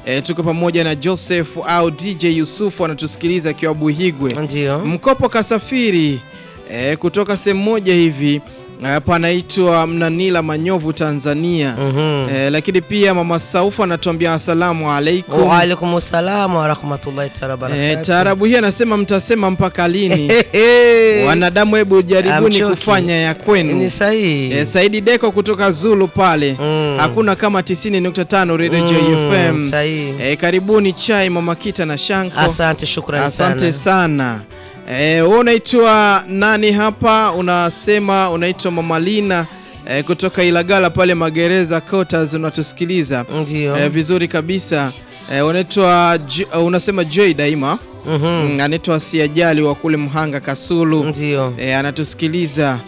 E, tuko pamoja na Joseph au DJ Yusufu anatusikiliza akiwa Buhigwe. Ndio. Mkopo kasafiri e, kutoka sehemu moja hivi e, panaitwa Mnanila Manyovu Tanzania. Mhm. E, lakini pia mama Saufu anatuambia asalamu alaikum. Wa alaikum salam wa rahmatullahi taala E, barakatuh. taarabu hii anasema mtasema mpaka lini? Hehe. Wanadamu, hebu jaribuni Amchoki. kufanya ya kwenu. Ni sahihi. E, Saidi Deko kutoka Zulu pale Mm. hakuna kama 90.5 Radio Mm, JFM. sahihi. E, karibuni chai mama Kita na Shanko. Asante, shukrani Asante sana. sana. E, wewe unaitwa nani hapa? Unasema unaitwa Mama Lina e, kutoka Ilagala pale Magereza Quarters unatusikiliza Ndio. e, vizuri kabisa. E, unaitwa J- unasema Joy Daima. Mhm. Mm, anaitwa Siajali wa kule Mhanga Kasulu. Ndio. E, anatusikiliza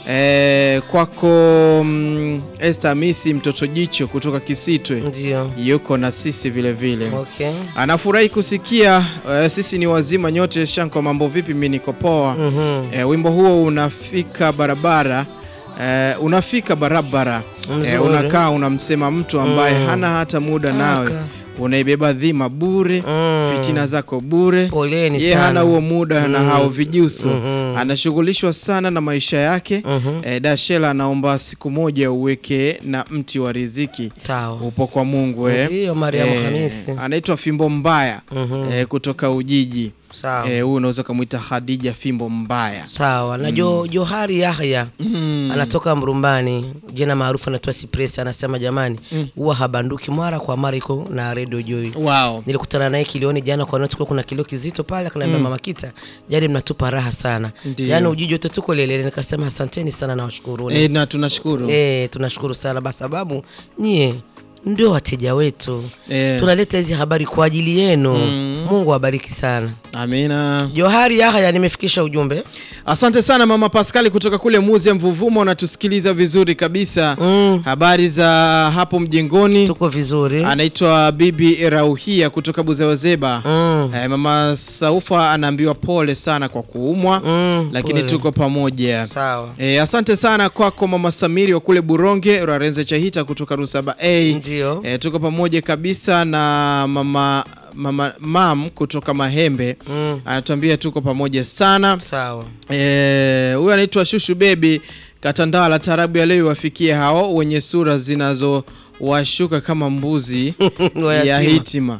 e, kwako mm, Esther Misi mtoto jicho kutoka Kisitwe Ndio. yuko na sisi vile vile. Okay. Anafurahi kusikia e, sisi ni wazima nyote. Shanko, mambo vipi? Mimi niko poa. Mhm. E, wimbo huo unafika barabara e, unafika barabara e, Mzuri. unakaa unamsema mtu ambaye Mm. hana hata muda nawe, Aka. unaibeba dhima bure Mm. fitina zako bure Poleni ye sana. hana huo muda na Mm. hao vijusu Mhm. anashughulishwa sana na maisha yake Mhm. e, Dashela anaomba siku moja uweke na mti wa riziki Sawa. upo kwa Mungu eh. Ndio, Mariamu Eh, Hamisi. anaitwa Fimbo Mbaya Mhm. eh, kutoka Ujiji Sawa. eh, huyu unaweza kumwita Khadija Fimbo Mbaya Sawa. Na Jo Johari Yahya mm. anatoka Mrumbani, jina maarufu anaitwa Cypress, anasema jamani, huwa habanduki mara kwa mara, iko na Radio Joy. wow. Nilikutana naye kilioni jana kwa noti, kuna kilio kizito pale, akaniambia mama Kita, jani mnatupa raha sana, Ndio. yaani Ujiji wote tuko lelele. Nikasema asanteni sana na washukuruni eh, na tunashukuru Eh, tunashukuru sana kwa sababu nyie ndio wateja wetu eh, tunaleta hizi habari kwa ajili yenu. Mungu awabariki sana. amina. Johari Yahya, nimefikisha ujumbe. Asante sana mama Paskali kutoka kule Muzi ya Mvuvuma, unatusikiliza vizuri kabisa. Mm. Habari za hapo mjengoni? Tuko vizuri. Anaitwa Bibi Rauhia kutoka Buzewazeba. Mm. Eh, mama Saufa anaambiwa pole sana kwa kuumwa Mm, lakini pole. tuko pamoja. Sawa. E, asante sana kwako mama Samiri wa kule Buronge, Rarenze Chahita kutoka Rusaba A. Ndio. E, tuko pamoja kabisa na mama mama mam kutoka Mahembe Mm. anatuambia tuko pamoja sana. Sawa. Eh, huyu anaitwa Shushu Baby Katandala, tarabu ya leo iwafikie hao wenye sura zinazowashuka kama mbuzi ya Wayatima. hitima.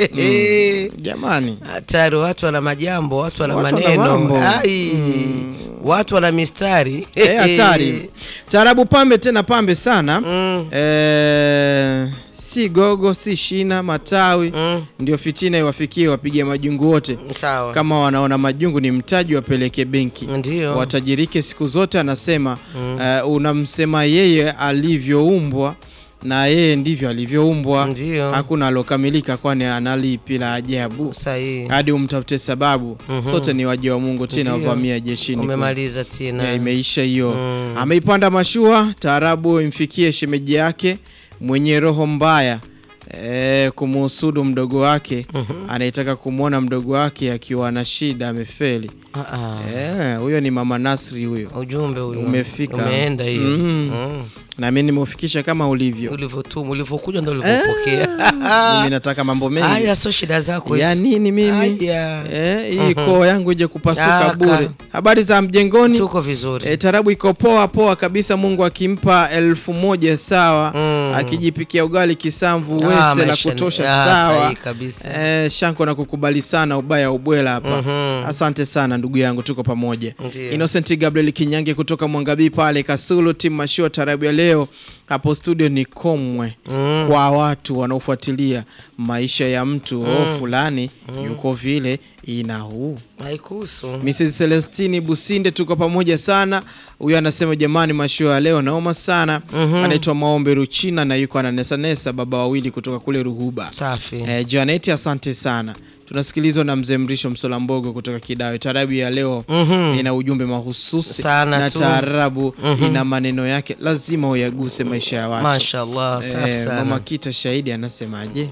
Jamani, Hatari, watu wana majambo, watu wana Watu wana maneno. mambo. Ai. Watu wana mistari. Eh, hatari. Tarabu pambe tena pambe sana. Mm. Eh, si gogo si shina matawi Mm. ndio fitina iwafikie wapige majungu wote. Sawa. Kama wanaona majungu ni mtaji, wapeleke benki Ndio. watajirike siku zote. Anasema eh, unamsema yeye alivyoumbwa na yeye ndivyo alivyoumbwa. Ndio. Hakuna alokamilika, kwani analipi la ajabu Sahihi. hadi umtafute sababu. Sote ni waja wa Mungu, tena Ndio. uvamia jeshini Umemaliza tena. ya, imeisha hiyo. Mm. Ameipanda mashua, taarabu imfikie shemeji yake mwenye roho mbaya e, kumuhusudu mdogo wake anayetaka kumwona mdogo wake akiwa na shida amefeli. Ah, ah. Eh, huyo ni mama Nasri huyo, Ujumbe huyo Umefika. umeenda hiyo. Mm. Mm. na mimi nimeufikisha kama ulivyo. Ulivyotuma, ulivyokuja ndo ulivyopokea. Mimi nataka mambo mengi Haya, sio shida zako ya hizi. nini mimi Haya. eh, hii koo yangu ije kupasuka Aka. bure. Habari za mjengoni? Tuko vizuri. E, tarabu iko poa poa kabisa. Mungu akimpa elfu moja sawa, Mm. akijipikia ugali kisamvu Ah, wese la maisha ni- kutosha ah, sawa. sahihi kabisa. E, Shanko na kukubali sana ubaya ubwela hapa. Mhm. Asante sana ndugu yangu, tuko pamoja. Ndiyo. Innocent Gabriel Kinyange kutoka Mwangabii pale Kasulu, timu mashua tarabu ya leo hapo studio ni komwe Mm. kwa watu wanaofuatilia maisha ya mtu oh, fulani yuko vile ina huu Haikuhusu. Mrs Celestini Businde, tuko pamoja sana. Huyu anasema jamani, mashua ya leo naoma sana. Anaitwa Maombe Ruchina na yuko ananesanesa, baba wawili kutoka kule Ruhuba. Safi. Eh, Janet, asante sana. Tunasikilizwa na mzee Mrisho Msolambogo kutoka Kidawe. Taarabu ya leo Mhm. ina ujumbe mahususi Sana na tu. taarabu ina maneno yake, lazima uyaguse maisha ya watu. Mashallah, safi Eh, sana. Mama Kita Shahidi anasemaje?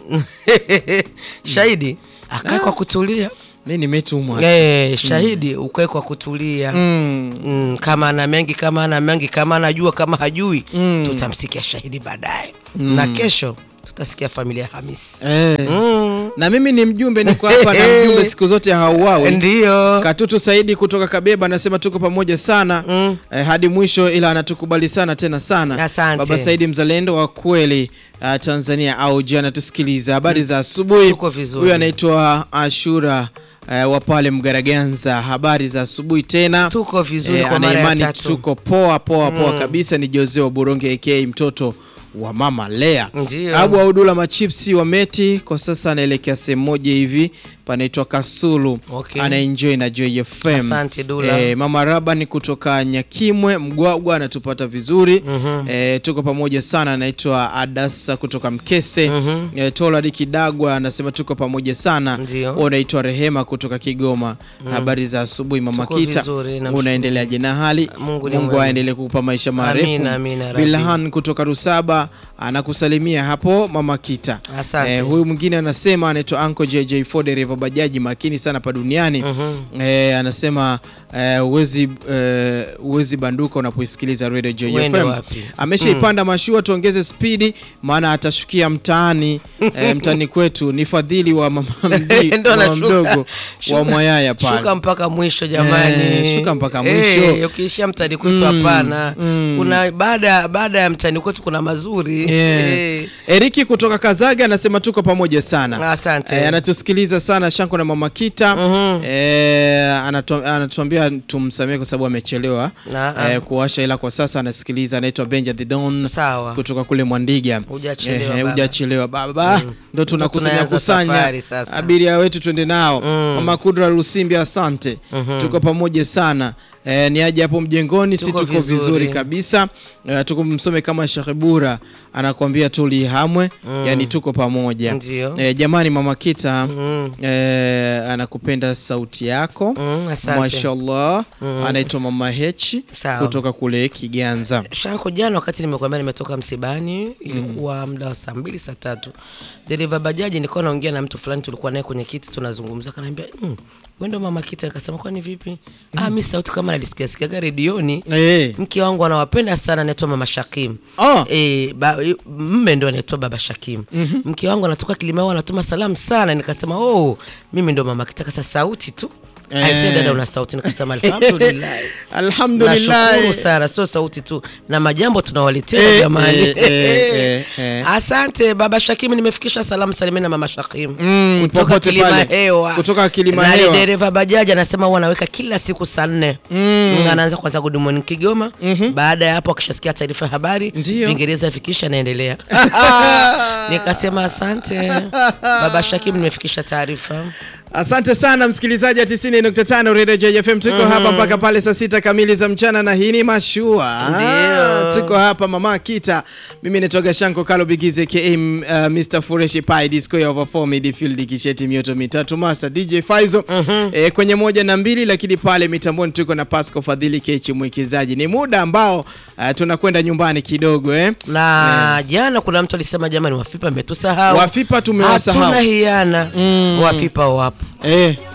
Shahidi akae kwa kutulia. Mi nimetumwa Eh, shahidi ukae kwa kutulia. mm. Mm, kama ana mengi kama ana mengi kama anajua kama hajui tutamsikia shahidi baadaye na kesho tutasikia familia ya Hamisi. Eh. Mm. Na mimi ni mjumbe, niko hapa na mjumbe siku zote hauawi. Ndio. Katutu Saidi kutoka Kabeba anasema tuko pamoja sana Mm. eh, hadi mwisho, ila anatukubali sana tena sana. Asante. Baba Saidi mzalendo wa kweli uh, Tanzania au je, anatusikiliza. Habari za asubuhi. Tuko vizuri. Huyu anaitwa Ashura uh, wa pale Mgaraganza. Habari za asubuhi tena. Tuko vizuri Eh, kwa mara ya anaimani tatu. tuko poa poa poa kabisa. Ni Jose wa Buronge aka mtoto wa mama Lea. Ndio. Abu Audula machipsi wa Meti kwa sasa anaelekea sehemu moja hivi panaitwa Kasulu. Okay. Anaenjoy na Joy FM. Asante, Dula. Eh, mama Rabani kutoka Nyakimwe Mgwagwa anatupata vizuri. Eh, tuko pamoja sana. Anaitwa Adasa kutoka Mkese. Eh, Tola Kidagwa anasema tuko pamoja sana. Ndio. Wewe unaitwa Rehema kutoka Kigoma. Habari za asubuhi mama Tuko Kita. vizuri, namshukuru. Unaendeleaje na hali? Mungu ni Mungu mwema. aendelee kukupa maisha marefu. Amina, amina, Rabbi. Bilhan kutoka Rusaba anakusalimia hapo mama Kita. Asante. Eh, huyu mwingine anasema anaitwa Uncle JJ Ford dereva bajaji makini sana pa duniani. Eh, anasema eh, uwezi eh, uwezi banduka unapoisikiliza Radio Joy Uende FM. wapi? Ameshaipanda mashua, tuongeze spidi maana atashukia mtaani eh, mtaani kwetu. Ni fadhili wa mama, mdi, Ndo mama anashuka. mdogo wa Shuka- Mwayaya pale. Shuka mpaka mwisho jamani. Eh, shuka mpaka Eh, mwisho. ukiishia mtani kwetu hapana. Kuna baada baada ya mtani kwetu kuna mazuri. Yeah. Eh. Eriki kutoka Kazaga anasema tuko pamoja sana. Asante. Eh, anatusikiliza sana Shanko na Mama Kita. Eh, anatu- anatuambia tumsamehe kwa sababu amechelewa Na- eh, kuwasha, ila kwa sasa anasikiliza. Anaitwa Benja the Don Sawa. kutoka kule Mwandiga. Hujachelewa Eh, baba. hujachelewa baba, ndo tunakusanya tunaanza kusanya safari sasa. abiria wetu twende nao. Mama Kudra Lusimbi, asante, tuko pamoja sana. Eh, ni aje hapo mjengoni, si Tuko tuko vizuri, vizuri. kabisa. Eh, tuko msome kama Sheikh Bura anakuambia tulihamwe, yani tuko pamoja. Ndio. Eh, jamani mama Kita Mm. eh, anakupenda sauti yako Mm, asante. mashallah. Anaitwa mama Hechi Sawa. kutoka kule Kiganza. Shanko, jana wakati nimekuambia nimetoka msibani, ilikuwa muda wa saa mbili saa tatu, dereva bajaji nilikuwa naongea na mtu fulani, tulikuwa naye kwenye kiti tunazungumza, kanaambia mm, wewe ndo mama Kita. Nikasema kwani vipi? Ah, mimi sauti kama nalisikia sikiaga redioni. Eh. Mke wangu anawapenda sana, anaitwa mama Shakim. Oh. E, ba, mme ndo anaitwa baba Shakim. Mke wangu anatoka Kilimao, anatuma salamu sana. Nikasema oh, mimi ndo mama Kita. Kasa sauti tu Eh. aisee, dada una sauti. Nikasema alhamdulillah. Alhamdulillah. Nashukuru sana, sio sauti tu na majambo tunawaletea Eh, jamani. eh, eh, eh, eh. Asante baba Shakim, nimefikisha salamu salimini na mama Shakim Mm, kutoka popote Kilima pale. Hewa, Kutoka Kilima na ni Hewa. dereva bajaji anasema huwa anaweka kila siku saa nne mm. anaanza kwanza good morning Kigoma baada ya hapo akishasikia taarifa ya habari Ndio. Kiingereza fikisha anaendelea. Nikasema asante baba Shakim, nimefikisha taarifa. Asante sana msikilizaji wa 90.5 Radio JFM. Tuko hapa mpaka pale saa sita kamili za mchana na hii ni mashua. Ndio. Ah, tuko hapa mama Kita. Mimi nitoka Shanko Kalo Bigize ka uh, Mr Fureshi Pai Disco ya over 4 midfield kisheti mioto mitatu Master DJ Faizo eh, kwenye moja na mbili, lakini pale mitamboni tuko na Pasco Fadhili Kechi mwekezaji. Ni muda ambao uh, tunakwenda nyumbani kidogo eh. na jana kuna mtu alisema jamani, Wafipa mmetusahau. Wafipa tumewasahau. Hatuna hiana, Wafipa wapo. Eh,